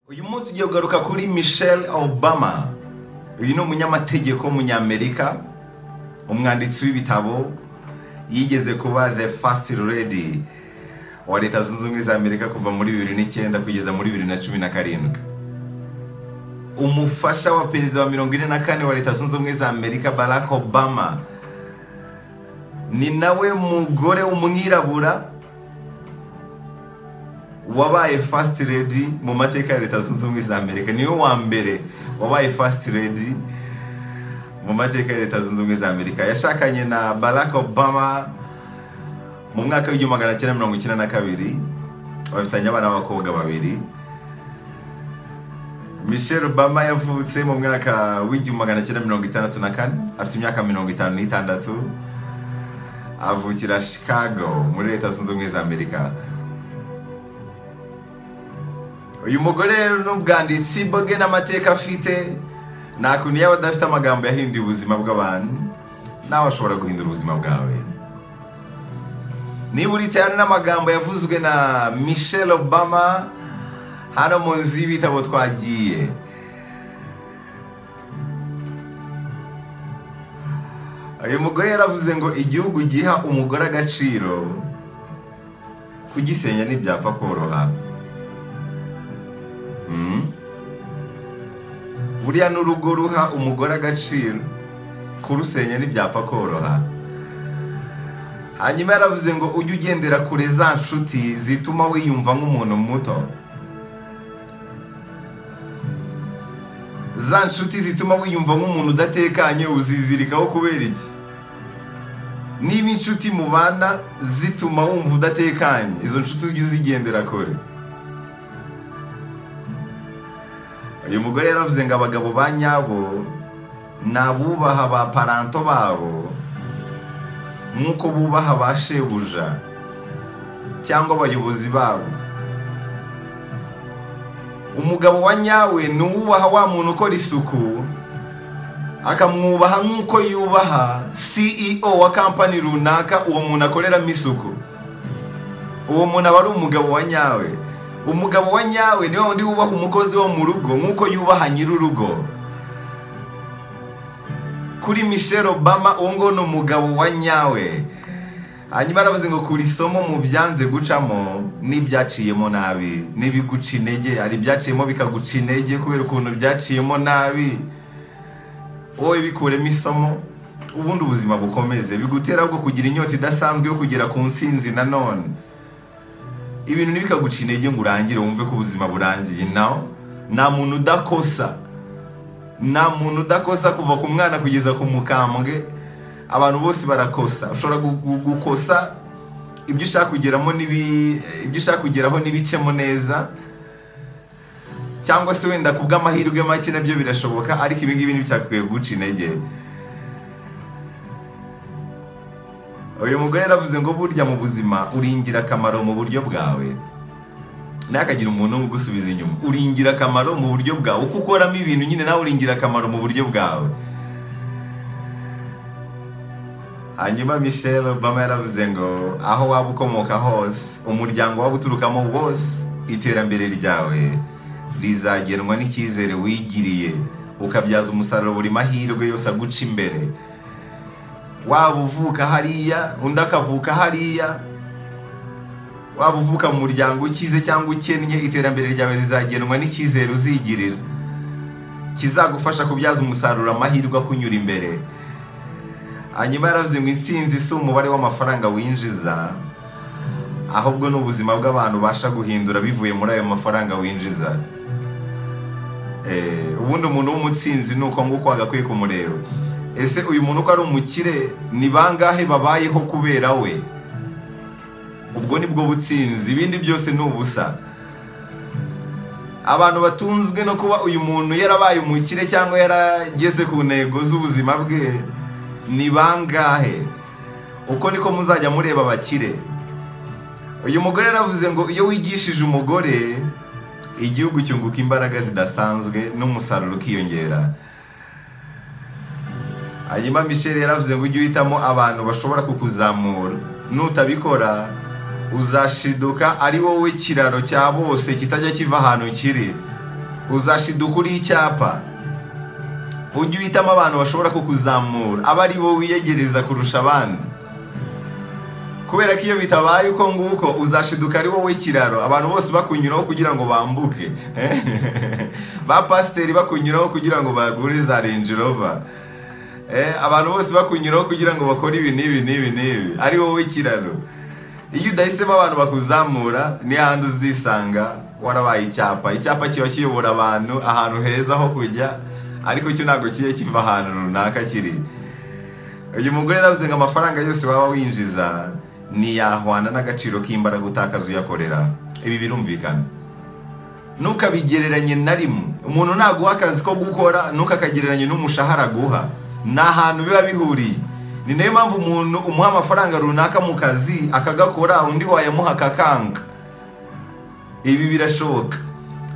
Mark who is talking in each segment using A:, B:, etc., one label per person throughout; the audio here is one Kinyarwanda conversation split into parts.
A: uyu munsi ugiye kugaruka kuri michelle obama uyu ni umunyamategeko w'umunyamerika umwanditsi w'ibitabo yigeze kuba the first lady wa leta zunze ubumwe za amerika kuva muri bibiri n'icyenda kugeza muri bibiri na cumi na karindwi umufasha wa perezida wa mirongo ine na kane wa leta zunze ubumwe za amerika barack obama ni nawe mugore w'umwirabura wabaye fasiti redi mu mateka ya leta zunze ubumwe za amerika niwe wa mbere wabaye fasiti redi mu mateka ya leta zunze ubumwe za amerika yashakanye na barack obama mu mwaka w'igihumbi magana cyenda mirongo icyenda na kabiri bafitanye abana b'abakobwa babiri michelle obama yavutse mu mwaka w'igihumbi magana cyenda mirongo itandatu na kane afite imyaka mirongo itanu n'itandatu avukira chicago muri leta zunze ubumwe za amerika uyu mugore rero n'ubwanditsi bwe n'amateka afite nta kuntu yaba adafite amagambo yahinduye ubuzima bw'abantu nawe ashobora guhindura ubuzima bwawe niba uri cyane n'amagambo yavuzwe na michelle obama hano mu nzu y'ibitabo twagiye uyu mugore yaravuze ngo igihugu giha umugore agaciro kugisenya ntibyapfa koroha Mm. buriya n'urugo ruha umugore agaciro kurusenya ntibyapfa koroha hanyuma yaravuze ngo ujye ugendera kure za nshuti zituma wiyumva nk'umuntu muto za nshuti zituma wiyumva nk'umuntu udatekanye uzizirikaho kubera iki niba inshuti mubana zituma wumva udatekanye izo nshuti ujye uzigendera kure uyu mugore yaravuze ngo abagabo ba nyabo ni abubaha ba paranto babo nk'uko bubaha ba shebuja cyangwa abayobozi babo umugabo wa nyawe ni uwubaha wa muntu ukora isuku akamwubaha nk'uko yubaha CEO wa kampani runaka uwo muntu akoreramo isuku uwo muntu aba ari umugabo wa nyawe umugabo wa nyawe niwe wundi wubaha umukozi wo mu rugo nk'uko yubaha nyir'urugo kuri michelle obama uwo nguwo ni umugabo wa nyawe hanyuma aravuze ngo kuri isomo mu byanze gucamo n'ibyaciyemo nabi n'ibiguca intege hari ibyaciyemo bikaguca intege kubera ukuntu byaciyemo nabi wowe bikuremo isomo ubundi ubuzima bukomeze bigutera ahubwo kugira inyota idasanzwe yo kugera ku nsinzi nanone ibintu ntibikaguca intege ngo urangire wumve ko ubuzima burangiye nawe nta muntu udakosa nta muntu udakosa kuva ku mwana kugeza ku mukambwe abantu bose barakosa ushobora gukosa ibyo ushaka kugeramo ibyo ushaka kugeraho n'ibicemo neza cyangwa se wenda ku bw'amahirwe make nabyo birashoboka ariko ibi ngibi ntibyakwiye guca intege uyu mugore yaravuze ngo burya mu buzima uri ingirakamaro mu buryo bwawe ntihakagire umuntu umugusubiza inyuma uri ingirakamaro mu buryo bwawe uko ukoramo ibintu nyine nawe uri ingirakamaro mu buryo bwawe hanyuma michelle obama yaravuze ngo aho waba ukomoka hose umuryango waba uturukamo wose iterambere ryawe rizagenwa n'icyizere wigiriye ukabyaza umusaruro buri mahirwe yose aguca imbere waba uvuka hariya undi akavuka hariya waba uvuka mu muryango ukize cyangwa ukennye iterambere ryawe rizagenwa n'icyizere uzigirira kizagufasha kubyaza umusaruro amahirwe akunyura imbere hanyuma yaravuze ngo insinzi si umubare w'amafaranga winjiza ahubwo ni ubuzima bw'abantu ubasha guhindura bivuye muri ayo mafaranga winjiza ubundi umuntu w'umutsinzi ni uko nguko wagakwiye kumureba ese uyu muntu uko ari umukire ni bangahe babayeho kubera we ubwo ni bwo butsinzi ibindi byose ni ubusa abantu batunzwe no kuba uyu muntu yarabaye umukire cyangwa yarageze ku ntego z'ubuzima bwe ni bangahe uko niko muzajya mureba abakire uyu mugore yaravuze ngo iyo wigishije umugore igihugu cyunguka imbaraga zidasanzwe n'umusaruro ukiyongera hanyuma michelle yaravuze ngo ujye uhitamo abantu bashobora kukuzamura nutabikora uzashiduka ari wowe kiraro cya bose kitajya kiva ahantu kiri uzashiduka uriho icyapa ujye uhitamo abantu bashobora kukuzamura aba ari bo wiyegereza kurusha abandi kubera ko iyo bitabaye uko nguko uzashiduka ari wowe kiraro abantu bose bakunyuraho kugira ngo bambuke ba pasiteri bakunyuraho kugira ngo bagure za renji rova abantu bose bakunyuraho kugira ngo bakore ibi n'ibi n'ibi n'ibi ari wowe kiraro iyo udahisemo abantu bakuzamura ni ahantu uzisanga warabaye icyapa icyapa kiba kiyobora abantu ahantu heza ho kujya ariko cyo ntabwo kigiye kiva ahantu runaka kiri uyu mugore navuze ngo amafaranga yose waba winjiza ntiyahwana n'agaciro k'imbaraga utakaza uyakorera ibi birumvikana ntukabigereranye na rimwe umuntu naguha akazi ko gukora ntukakagereranye n'umushahara aguha ni ahantu biba bihuriye ni nayo mpamvu umuntu umuha amafaranga runaka mu kazi akagakora undi wayamuha akakanga ibi birashoboka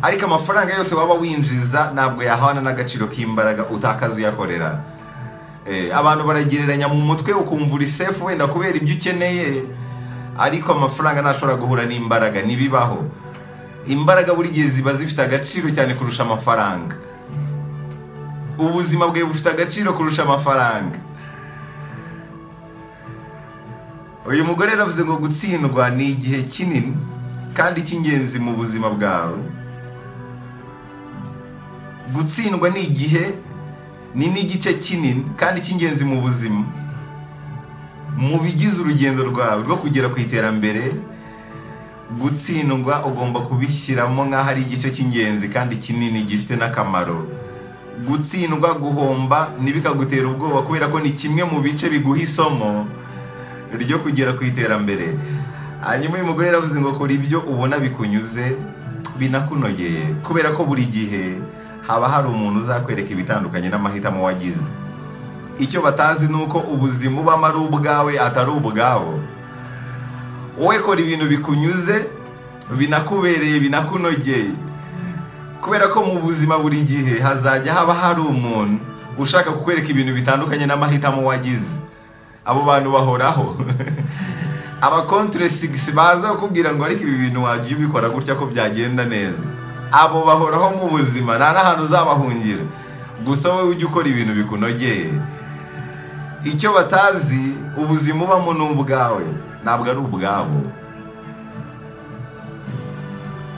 A: ariko amafaranga yose waba winjiza ntabwo yahwana n'agaciro k'imbaraga utakaza uyakorera Eh, abantu baragereranya mu mutwe ukumva uri sefu wenda kubera ibyo ukeneye ariko amafaranga ntashobora guhura n'imbaraga ntibibaho imbaraga buri gihe ziba zifite agaciro cyane kurusha amafaranga ubuzima bwawe bufite agaciro kurusha amafaranga uyu mugore yaravuze ngo gutsindwa ni igihe kinini kandi cy'ingenzi mu buzima bwawe gutsindwa ni igihe ni n'igice kinini kandi cy'ingenzi mu buzima mu bigize urugendo rwawe rwo kugera ku iterambere gutsindwa ugomba kubishyiramo nk'aho ari igice cy'ingenzi kandi kinini gifite n'akamaro gutsindwa guhomba ntibikagutera ubwoba kubera ko ni kimwe mu bice biguha isomo ryo kugera ku iterambere hanyuma uyu mugore yaravuze ngo kora ibyo ubona bikunyuze binakunogeye kubera ko buri gihe haba hari umuntu uzakwereka ibitandukanye n'amahitamo wagize icyo batazi ni uko ubuzima ubamo ari ubwawe atari ubwabo wowe kora ibintu bikunyuze binakubereye binakunogeye kubera ko mu buzima buri gihe hazajya haba hari umuntu ushaka kukwereka ibintu bitandukanye n'amahitamo wagize abo bantu bahoraho abakontire sigisi baza kukubwira ngo ariko ibi bintu wajya ubikora gutya ko byagenda neza abo bahoraho mu buzima nta n'ahantu uzabahungira gusa wowe ujya ukora ibintu bikunogeye icyo batazi ubuzima ubamo ni ubwawe ntabwo ari ubwabo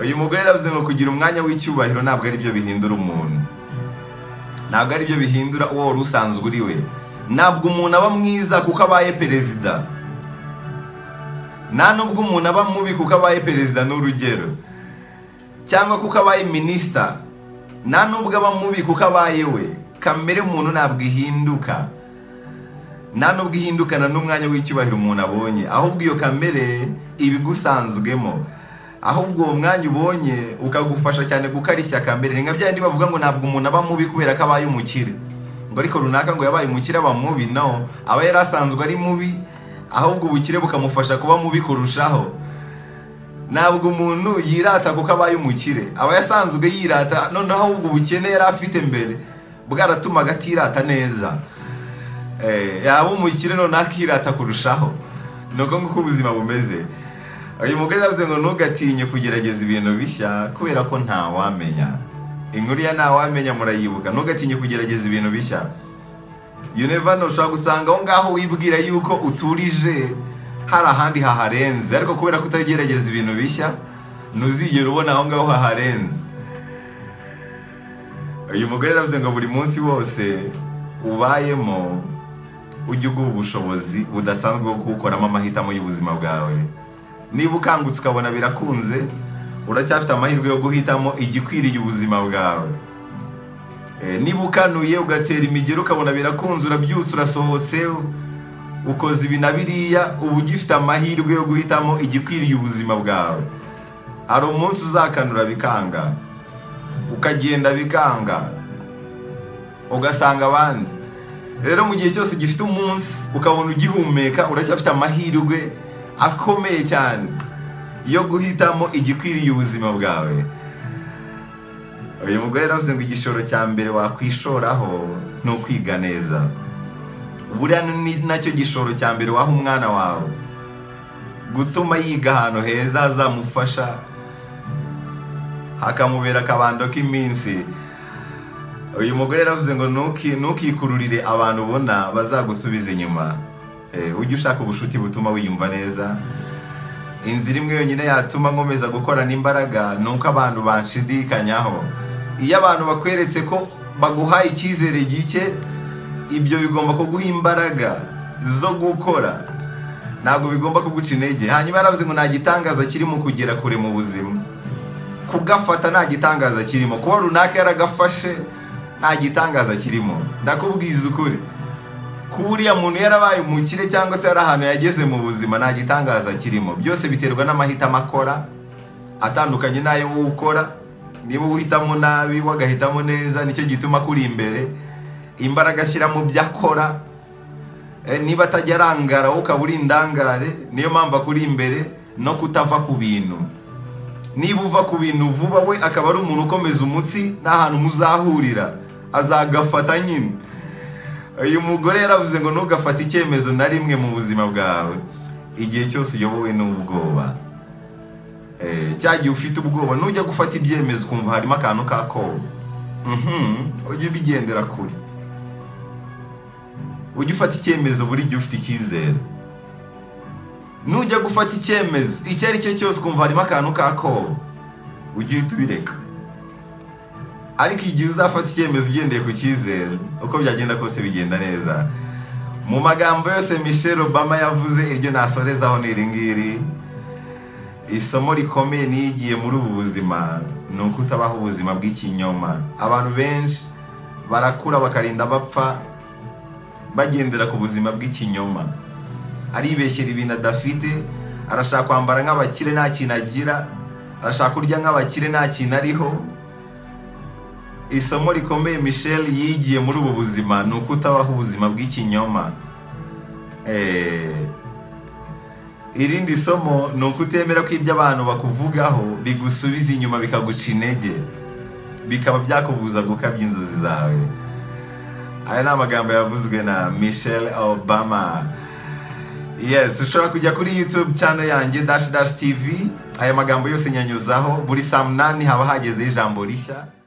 A: uyu mugore yaravuze ngo kugira umwanya w'icyubahiro ntabwo ari byo bihindura umuntu ntabwo ari byo bihindura uwo wari usanzwe uri we ntabwo umuntu aba mwiza kuko abaye perezida nta n'ubwo umuntu aba mubi kuko abaye perezida ni urugero cyangwa kuko abaye minisita nta nubwo aba mubi kuko abaye we kamere muntu ntabwo ihinduka nta nubwo ihindukana n'umwanya w'icyubahiro umuntu abonye ahubwo iyo kamere iba igusanzwemo ahubwo uwo mwanya ubonye ukagufasha cyane gukarishya kamere ni nka byandi bavuga ngo ntabwo umuntu aba mubi kubera ko abaye umukire ngo ariko runaka ngo yabaye umukire aba mubi no aba yari asanzwe ari mubi ahubwo ubukire bukamufasha kuba mubi kurushaho ntabwo umuntu yirata kuko abaye umukire aba yasanzwe yirata noneho ahubwo ubukene yari afite mbere bwaratumaga atirata neza yaba umukire noneho akirata kurushaho ni uko nguko ubuzima bumeze uyu mugore yavuze ngo ntugatinye kugerageza ibintu bishya kubera ko ntawamenya inkuru ya ntawamenya murayibuka ntugatinye kugerageza ibintu bishya yunevano ushobora gusanga aho ngaho wibwira yuko uturije hari ahandi haharenze ariko kubera kutagerageza ibintu bishya ntuzigere ubona aho ngaho haharenze uyu mugore yaravuze ngo buri munsi wose ubayemo ujye uguha ubushobozi budasanzwe bwo kuwukoramo amahitamo y'ubuzima bwawe niba ukangutse ukabona birakunze uracyafite amahirwe yo guhitamo igikwiriye ubuzima bwawe niba ukanuye ugatera imigero ukabona birakunze urabyutse urasohotse ukoze ibi na biriya uba ugifite amahirwe yo guhitamo igikwiriye ubuzima bwawe hari umunsi uzakanura bikanga ukagenda bikanga ugasanga abandi rero mu gihe cyose gifite umunsi ukabona ugihumeka uracyafite amahirwe akomeye cyane yo guhitamo igikwiriye ubuzima bwawe uyu mugore yaravuze ngo igishoro cya mbere wakwishoraho ni ukwiga neza buriya ni nacyo gishoro cya mbere waha umwana wawe gutuma yiga ahantu heza hazamufasha hakamubera akabando k'iminsi uyu mugore yaravuze ngo "Ntuki- ntukikururire abantu ubona bazagusubiza inyuma Eh, ujye ushaka ubushuti butuma wiyumva neza inzira imwe yonyine yatuma nkomeza gukorana imbaraga ni uko abantu banshidikanyaho iyo abantu bakweretse ko baguha icyizere gike ibyo bigomba kuguha imbaraga zo gukora ntabwo bigomba kuguca intege hanyuma yaravuze ngo nta gitangaza kiri mu kugera kure mu buzima kugafata nta gitangaza kirimo kuba runaka yaragafashe nta gitangaza kirimo ndakubwiza ukuri kuba uriya muntu yarabaye umukire cyangwa se hari ahantu yageze mu buzima nta gitangaza kirimo byose biterwa n'amahitamo akora atandukanye n'ayo wowe ukora niba uhitamo nabi we agahitamo neza nicyo gituma akuri imbere imbaraga ashyira mu byo akora Eh, niba atajya arangara wowe ukaba uri indangare niyo mpamvu akuri imbere no kutava ku bintu niba uva ku bintu vuba we akaba ari umuntu ukomeza umutsi nta hantu muzahurira azagafata nyine uyu mugore yaravuze ngo ntugafate icyemezo na rimwe mu buzima bwawe igihe cyose uyobowe n'ubwoba Eh, cya gihe ufite ubwoba nujya gufata ibyemezo ukumva harimo akantu k'akoba Mhm, ujye ubigendera kure ujye ufata icyemezo buri gihe ufite icyizere nujya gufata icyemezo icyo ari cyo cyose ukumva harimo akantu k'akobo ujye uhita ubireka ariko igihe uzafata icyemezo ugendeye ku cyizere uko byagenda kose bigenda neza mu magambo yose michelle obama yavuze iryo nasorezaho ni iri ngiri isomo rikomeye niyigiye muri ubu buzima ni uko utabaho ubuzima bw'ikinyoma abantu benshi barakura bakarinda bapfa bagendera ku buzima bw'ikinyoma aribeshyera ibintu adafite arashaka kwambara nk'abakire nta kintu agira arashaka kurya nk'abakire nta kintu ariho isomo rikomeye michelle yigiye muri ubu buzima ni uko utabaho ubuzima bw'ikinyoma Eh, irindi somo ni uko utemera ko ibyo abantu bakuvugaho bigusubiza inyuma bikaguca intege bikaba byakubuza gukabya inzozi zawe aya ni amagambo yavuzwe na michelle obama yes ushobora kujya kuri youtube channel yanjye dash dash tv aya magambo yose nyanyuzaho buri saa munani haba hagezeho ijambo rishya